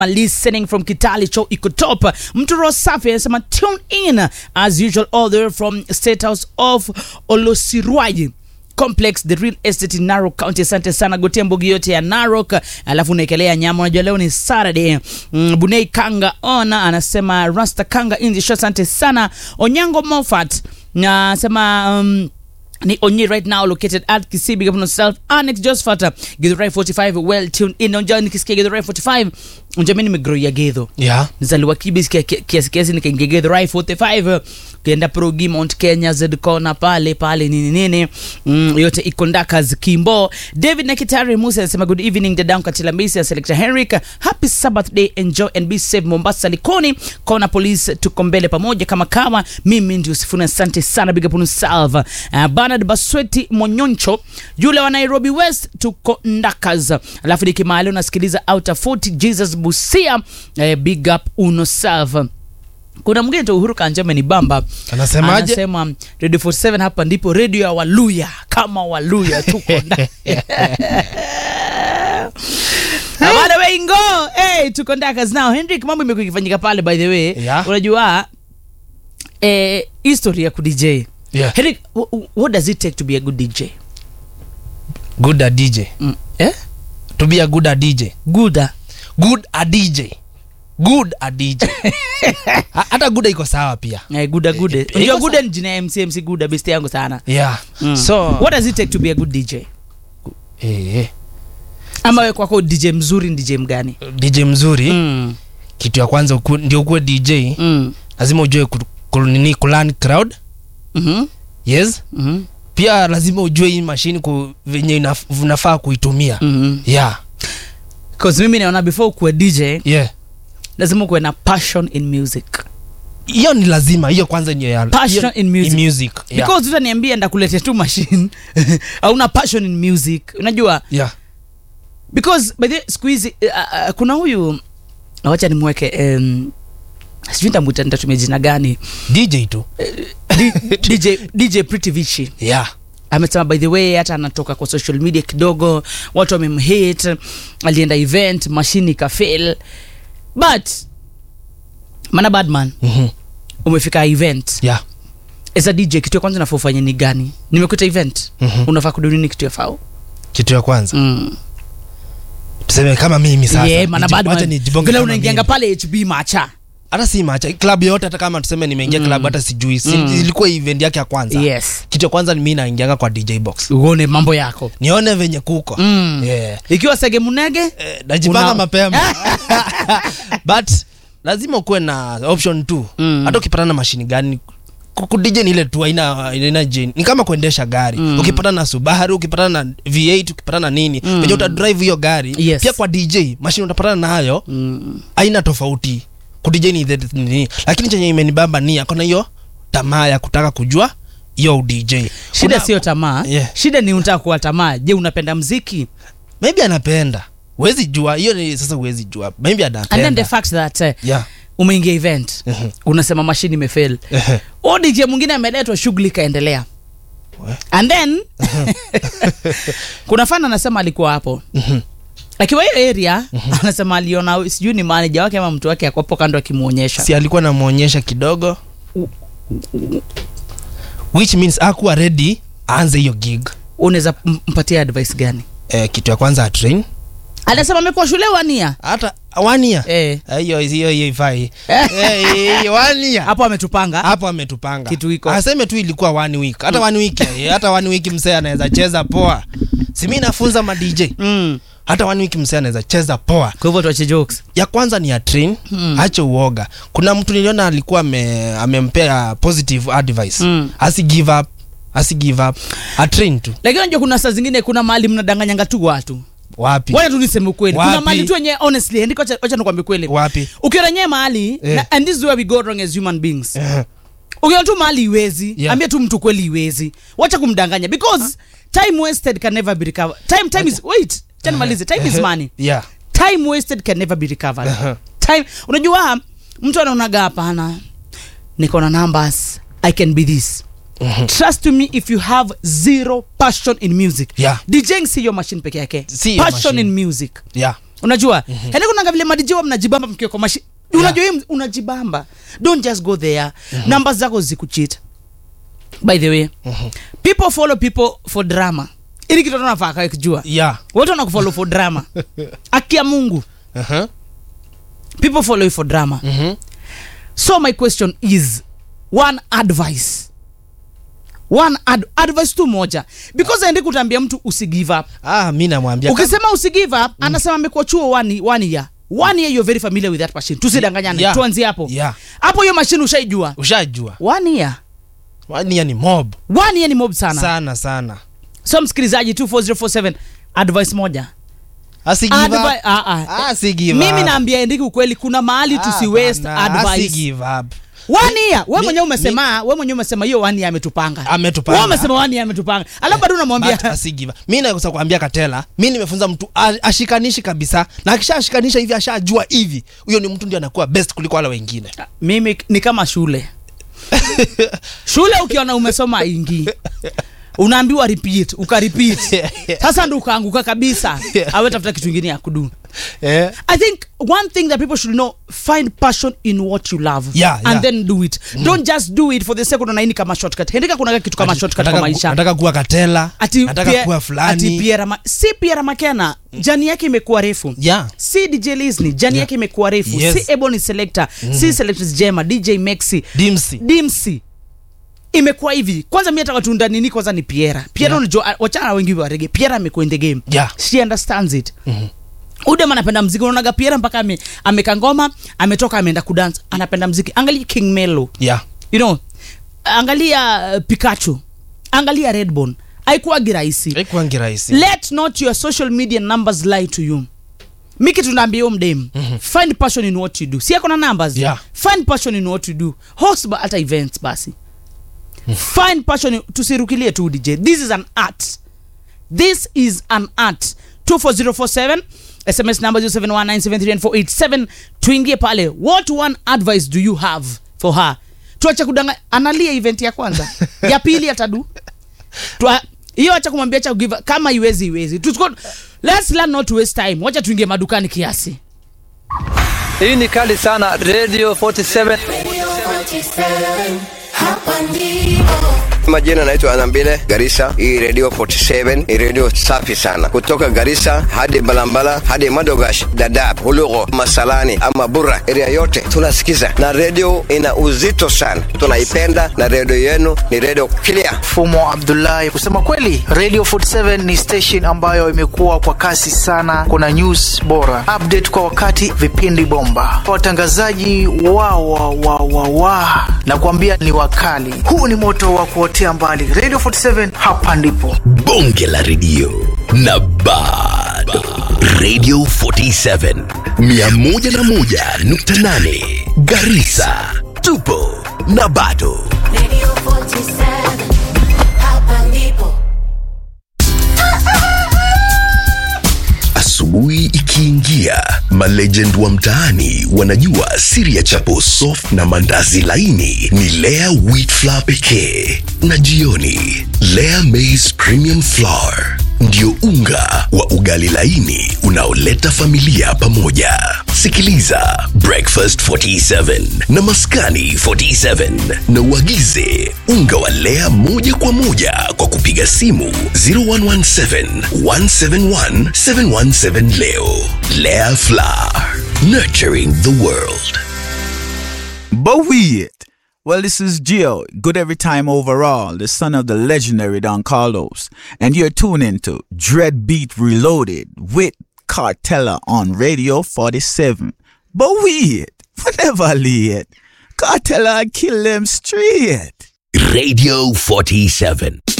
listening from Kitali Cho iko top. Mtu roho safi anasema tune in as usual all the way from State House of Olosirwaji complex the real estate in Narok County. Asante sana gotea mbogi yote ya Narok, alafu unaekelea nyama. Unajua leo ni Saturday. Mm, Bunei Kanga ona anasema Rasta Kanga in the show. Asante sana Onyango Moffat nasema um, ni onye right now located at Kisii big up on yourself Annex Josephat Githurai 45 well tuned in unja nikisikia Githurai 45 unja mimi nimegrow ya Githu yeah. nizaliwa Kibis kia- kia- kiasi kiasi nikaingia Githurai 45 ukienda Progi Mount Kenya Zedcona pale pale nini nini mm, yote iko ndakas Kimbo David Nakitari Musa anasema good evening dadangu Katila Mbisi Selector Henrik happy Sabbath day enjoy and be safe Mombasa Likoni Kona Police tuko mbele pamoja kama kawa mimi ndio Sifuna asante sana big up on yourself uh, Bernard Basweti Monyoncho yule wa Nairobi West tuko ndakas alafu nikimali unasikiliza outer 40 Jesus Busia eh, big up uno self kuna mwingine tu Uhuru Kanjame ni bamba Anasemaje? anasema Radio 47 hapa ndipo radio ya Waluya kama Waluya tuko ndani Na by the way ngo hey, tuko ndakas now Hendrik mambo imekuwa ikifanyika pale by the way Yeah. unajua eh, history ya ku DJ Yeah. Hendrik wh- wh- what does it take to be a good DJ good at dj mm. eh? to be a good at dj good ah? good at dj good at dj Ha- hata guda iko sawa pia eh, guda gude Eh, unajua iko guda ni jina ya MC MC guda best yangu sana yeah mm. so what does it take to be a good DJ eh, eh, ama we kwako DJ mzuri ni DJ mgani dj mzuri mm. kitu ya kwanza uku, ndio ukuwe dj Mm. lazima ujue ku- ku- nini kulan crowd Mhm. yes Mhm. pia lazima ujue hii mashini ku, venye inaf- unafaa kuitumia Mhm. yeah 'Cause mimi naona before ukuwe DJ yeah lazima ukuwe na passion in music hiyo ni lazima hiyo kwanza ndio ya Passion hiyo- in music. music yeah. because utaniambia ndakuletea tu machine hauna passion in music unajua yeah because by the way, siku hizi uh, uh, kuna huyu wacha nimweke um, sijui ntamwita nitatumia jina gani dj tu D, DJ, DJ Pretty Vichi yeah amesema by the way hata anatoka kwa social media kidogo watu wamemhate alienda event mashini ikafail but mana badman mm-hmm. umefika event yeah as a dj kitu ya kwanza nafaa ufanye ni gani nimekuta event Mhm. unafaa kudunini kitu ya fao kitu ya kwanza mm. tuseme kama mimi sasa yeah, mana niji- wacha badman nijibonge vile kama unaingianga mimi. pale hb macha hata si macha klabu yote hata kama tuseme nimeingia Mm. klabu hata sijui si, Mm. ilikuwa event yake ya kwanza yes kitu ya kwanza ni mi naingianga kwa dj box uone mambo yako nione venye kuko mm. yeah. ikiwa sege munege eh, najipanga Una- mapema but lazima ukuwe na option tu Mm. hata ukipatana na mashini gani kudj ni ile tu aina aina jeni ni kama kuendesha gari Mm. ukipatana na subaru ukipatana na v8 ukipatana na nini Mm. venye utadrive hiyo gari Yes. pia kwa dj mashini utapatana nayo mm. aina tofauti kudj ni the- nini lakini chenye imenibamba ni akona hiyo tamaa ya kutaka kujua hiyo udj shida Kuna- sio tamaa Yeah. shida ni unataka kuwa tamaa je unapenda mziki maybe anapenda huwezi jua hiyo ni sasa huwezi jua maybe and then the anapenda fact that uh, yeah. umeingia event Mhm. unasema mashini imefail Ehe. o dj mwingine ameletwa shughuli ikaendelea We. and then kuna fana anasema alikuwa hapo Mhm. akiwa hiyo area anasema aliona sijui ni manaja wake ama mtu wake akwapo kando akimwonyesha si alikuwa namwonyesha kidogo which means akuwa ready aanze hiyo gig unaweza m- mpatia advice gani eh, kitu ya kwanza atrain anasema amekuwa shule wania hata one year eh. Eh, hiyo hiyo hiyo ifai Eh, hiyo one year hapo ametupanga hapo ametupanga Kitu iko. aseme tu ilikuwa one week hata one week eh, hata one week msee anaweza cheza poa si mi nafunza ma dj mm. hata one week msee anaweza cheza poa kwa hivyo tuache jokes ya kwanza ni ya train Hmm. ache uoga kuna mtu niliona alikuwa ame, amempea positive advice Mm. asi give up asi give up atrain tu lakini unajua kuna saa zingine kuna mahali mnadanganyanga tu watu wapi wacha tu niseme ukweli kuna Wapi? mahali tu wenyewe honestly andika wacha wacha nikwambie kweli wapi ukiona nyewe mahali Eh. na, and this is where we go wrong as human beings Eh, ukiona tu mahali iwezi Yeah. ambia tu mtu kweli iwezi wacha kumdanganya because time wasted can never be recovered time time is wait cha nimalize time is money yeah time wasted can never be recovered Uh-huh. time unajua mtu anaonaga hapana niko na numbers i can be this Mhm. trust me if you have zero passion in music Yeah. djing si your machine peke yake Si your passion machine. in music yeah unajua mm-hmm. yani kunanga vile madijiwa mnajibamba mkiwa kwa mashi unajua hii unajibamba don't just go there mm-hmm. namba zako zikuchita by the way mm-hmm. people follow people for drama ili kitu nafaa kakijua yeah wote wanakufollow for drama akia mungu uh-huh. people follow you for drama Mhm. so my question is one advice one ad advice tu moja because aendi kutambia mtu usigive up ah mi namwambia ukisema usigive up anasema amekuwa chuo one, one year one year you're very familiar with that machine tusidanganyane Yeah. tuanzie hapo Yeah. hapo hiyo machine ushaijua ushajua one year wania ni mob one year ni mob sana sana sana so msikilizaji 24047 advice moja asi give up. Advi- ah, ah. Ah, si give mimi up. naambia endiki ukweli kuna mahali Ah, tusi waste bana, asi advice give up. one year we Mi- mwenyewe umesema we mwenyewe umesema hiyo one year ametupanga Ametupanga. Wewe umesema one year ametupanga alafu bado But unamwambia asi give up. mi naweza kuambia katela mi nimefunza mtu a- ashikanishi kabisa na akishashikanisha hivi ashajua hivi huyo ni mtu ndio anakuwa best kuliko wale wengine mimi ni kama shule shule ukiona umesoma ingi unaambiwa repeat ukarepeat sasa ndo ukaanguka kabisa awe tafuta kitu ingine ya kudu eh? i think one thing that people should know find passion in what you love Yeah, and yeah. then do it don't just do it for the sake unaini kama shortcut hendika kuna kitu kama shortcut Nataka kwa ku- maisha nataka kuwa katela ati nataka Pierre- kuwa ati fulani Pierre Ma- si Pierre Makena jani yake imekuwa refu yeah. si dj lisni jani yake imekuwa refu Yes. si ebony selector si selectors jema dj maxi dimsi dimsi imekuwa hivi kwanza mi nataka tunda nini kwanza ni piera piera Yeah. unajua wachana na wengi wa rege piera amekuwa in the game Yeah. she understands it udem anapenda mziki unaonaga piera mpaka ame, ameka ngoma ametoka ameenda kudansa anapenda mziki angalia king melo yeah. you know angalia uh, pikachu angalia redbone haikuwagi rahisi haikuwangi rahisi let not your social media numbers lie to you mi kitu naambia huyo mdem mm-hmm. find passion in what you do si akona numbers Yeah. find passion in what you do host ba hata events basi find passion in, tusirukilie tu dj this is an art this is an art 24047 sms number 0719739487 tuingie pale what one advice do you have for her tuache kudanga analia event ya kwanza ya pili atadu Tua- hiyo acha kumwambia cha give kama iwezi iwezi Tusko, let's learn not to waste time wacha tuingie madukani kiasi Hii ni kali sana Radio 47. Hapa ndipo Majina naitwa Anambile Garissa. Hii radio 47 ni radio safi sana, kutoka Garissa hadi Balambala hadi Madogash, Dadaab, Hulugo, Masalani ama Burra, area yote tunasikiza, na radio ina uzito sana, tunaipenda na radio yenu ni radio clear. Fumo Abdullahi. Kusema kweli, Radio 47 ni station ambayo imekuwa kwa kasi sana. Kuna news bora, update kwa wakati, vipindi bomba, watangazaji wa wa wa wa wa na kuambia ni wakali. Huu ni moto wa kuotea mbali. Radio 47 hapa ndipo. bonge la redio na bado radio 47 101.8 garisa tupo na bado Radio 47 Hapa ndipo asubuhi ikiingia malegend wa mtaani wanajua siri ya chapo soft na mandazi laini ni lea wheat flour pekee na jioni lea maize premium flour ndio unga wa ugali laini unaoleta familia pamoja sikiliza breakfast 47 na maskani 47 na uagize unga wa lea moja kwa moja kwa kupiga simu 0117 171 717 leo lea flour nurturing the world But we it. Well, this is Gio, good every time overall, the son of the legendary Don Carlos, and you're tuning to Dread Beat Reloaded with Cartella on Radio 47. But we it. Whenever lay it. Cartella kill them straight. radio 47